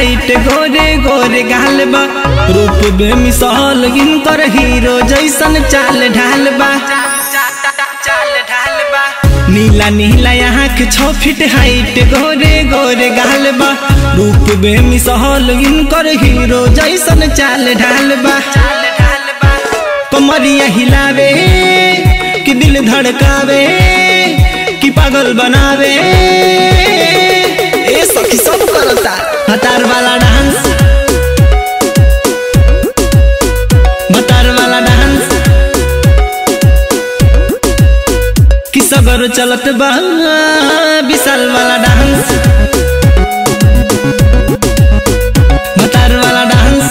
height गोरे गोरे गाल बा रूप बे मिसाल इनकर हीरो जैसन चाल ढाल बा नीला नीला आँख छो फीट हाइट गोरे गोरे गाल बा रूप बे मिसाल इनकर हीरो जैसन चाल ढाल बा कमरिया हिलावे कि दिल धड़कावे कि पागल बनावे ए सखी सब करता हतार वाला डांस बतार वाला डांस कि सगर चलत बा विशाल वाला डांस बतार वाला डांस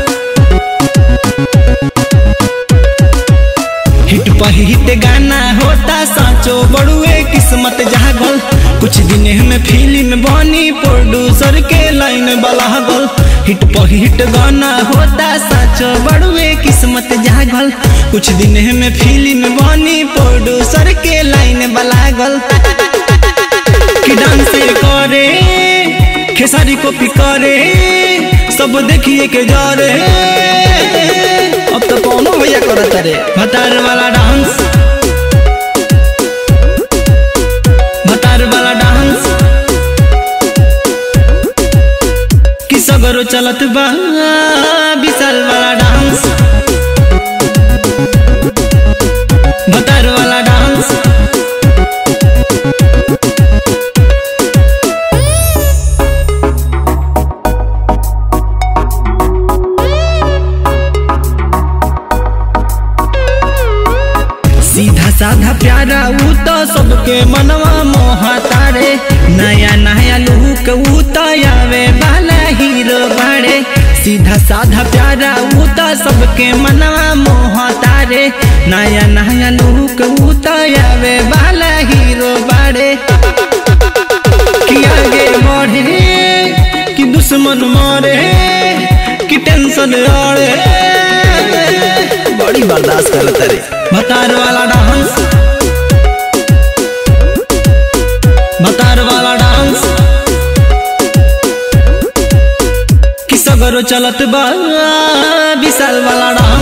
हिट पर हिट गाना होता साचो बड़ुए किस्मत जागल कुछ दिन में फिल्म बनी प्रोड्यूसर के लाइन बलागल हिट पर हिट गाना होता साचो बड़ुए किस्मत जागल कुछ दिन में फिल्म बनी प्रोड्यूसर के लाइन बलागल कि डांस करे खेसारी कॉपी करे सब देखिए के जा रे अब तो कौनो भैया करत रे भतार वाला डांस भतार वाला डांस कि सगरो चलत बा विशाल वाला डांस भतार वाला डांस सीधा साधा प्यारा ऊ तो सबके मनवा मोहता रे नया नया लुक ऊ तो आवे वाला हीरो बाड़े सीधा साधा प्यारा ऊ तो सबके मनवा मोहता रे नया नया लुक ऊ तो आवे वाला हीरो बाड़े कि आगे बढ़े कि दुश्मन मारे कि टेंशन आड़े बड़ी बर्दाश्त करता रे भतार वाला डांस भतार वाला डांस कि सगरो चलत बा विशाल वाला डांस